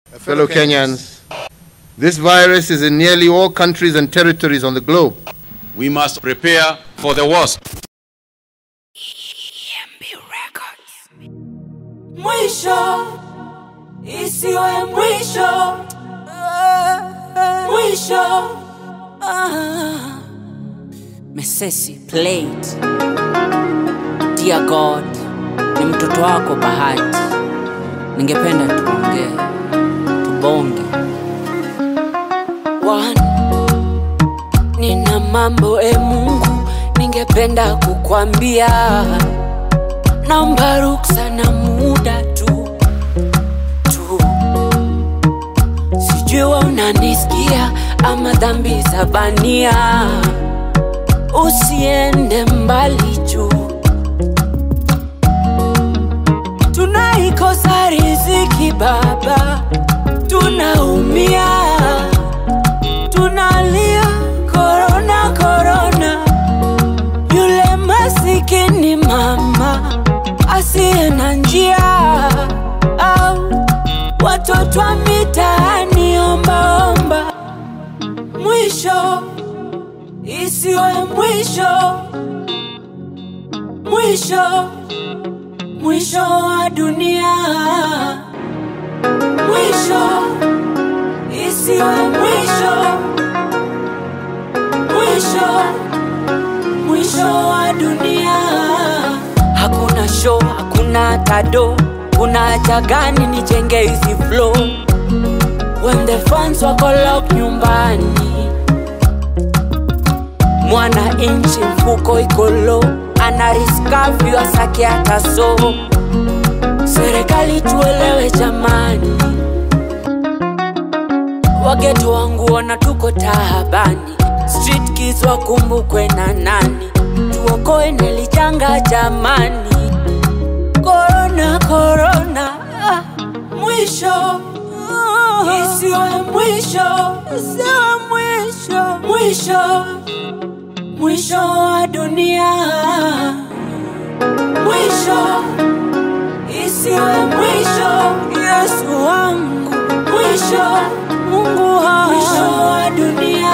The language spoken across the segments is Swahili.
Fellow Kenyans, this virus is in nearly all countries and territories on the globe. We must prepare for the worst. Mwisho isiwe mwisho, mwisho. Ah. Mesesi played. Dear God, ni mtoto wako Bahati, ningependa tuongee, tubonge. One, nina mambo e Mungu, ningependa kukwambia naomba ruksa na muda tu tu, sijui wewe unanisikia ama dhambi za bania, usiende mbali juu, tunaikosa riziki Baba, tunaumia, tunalia korona korona, yule masikini mama asiye na njia au watoto wa mitaani ombaomba. Mwisho isiwe mwisho, mwisho mwisho wa dunia, mwisho isiwe mwisho, mwisho mwisho wa dunia. Hakuna show, hakuna tado, kuna haja gani nijenge hizi flow when the fans wako lock nyumbani? Mwana inchi mfuko iko low, ana risk asake hata so. Serikali tuelewe jamani, wageto wangu ona tuko tahabani, street kids wakumbukwe na nani, tuokoe nelijanga jamani. Corona, corona, ah, mwisho isiwe mwisho, isiwe mwisho, mwisho, mwisho wa dunia, mwisho isiwe mwisho, Yesu wangu, mwisho, Mungu wangu, mwisho wa dunia.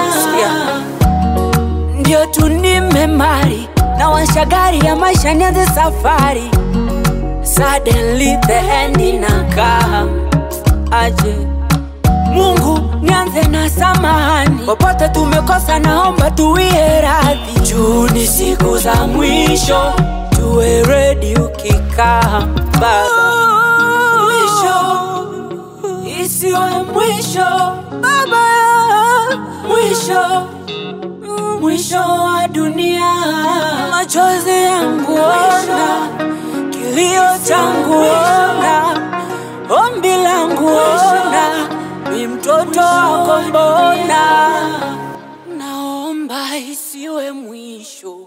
Ndio tu nimemari na washagari ya maisha nianze safari, suddenly the end inakam aje Mungu nianze na samahani, popote tumekosa, naomba tuwie radhi. Juu ni siku za mwisho, tuwe ready ukikaa Baba. Mwisho isiwe mwisho Baba, mwisho mwisho wa dunia, machozi yangu ona, kilio changu ona, ombi langu ona, mi mtoto wako mbona, naomba isiwe mwisho.